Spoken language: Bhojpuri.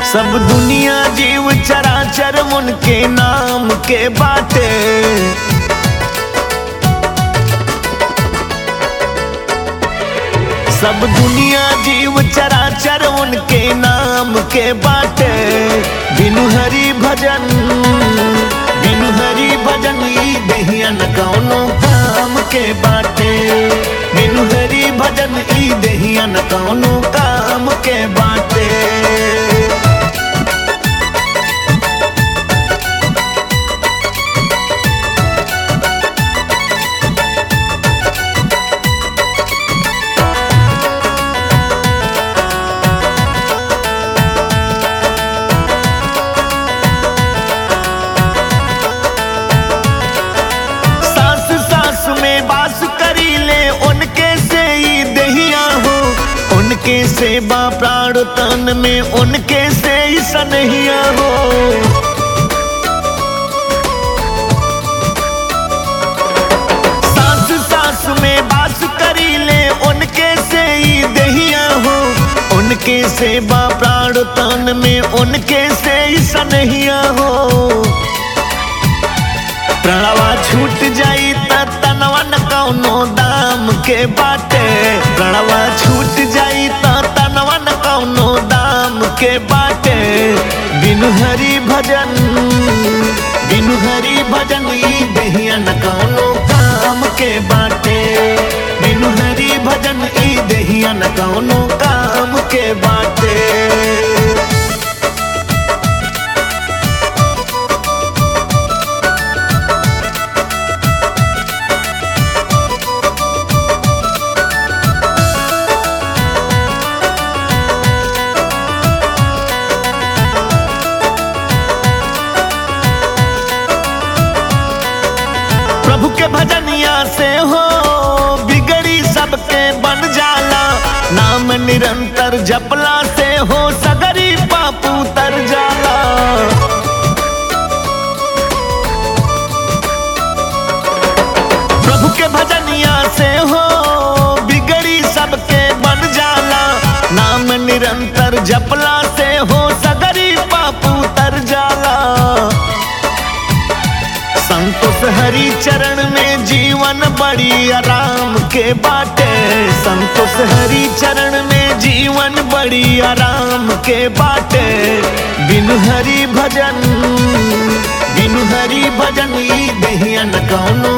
सब दुनिया जीव चराचर उनके नाम के बाटे सब दुनिया जीव चराचर उनके नाम के बाटे बिनु हरि भजन बिनु हरि भजन ई दहियन कौनो काम के बाटे बिनु हरि भजन ई दहियन कौनो काम के बाटे सास सास में बास करी ले उनके से ही दहिया हो उनके सेवा प्राण तन में उनके से ही सनहिया हो सास सास में बास करी ले उनके से ही दहिया हो उनके सेवा प्राण तन में उनके से ही सनहिया हो प्रणवा छूट जाई त तनवा न कौनो दाम के बाटे प्रणवा छूट जाई त तनवा न कौनो दाम के बाटे बिनु हरि भजन बिनु हरि भजन ई दहिया न कौनो काम के बाटे बिनु हरि भजन ई दहिया न कौनो काम के बाटे प्रभु के भजनिया से हो बिगड़ी सबके बन जाला नाम निरंतर जपला से हो सगरी पापू तर जाला प्रभु के भजनिया से हो बिगड़ी सबके बन जाला नाम निरंतर जपला से हो सगरी पापू तर जाला संतोष हरि चरण में जीवन बड़ी आराम के बाटे संतोष हरि चरण में जीवन बड़ी आराम के बाटे बिनु हरि भजन बिनु हरि भजन ई दहियन कौनो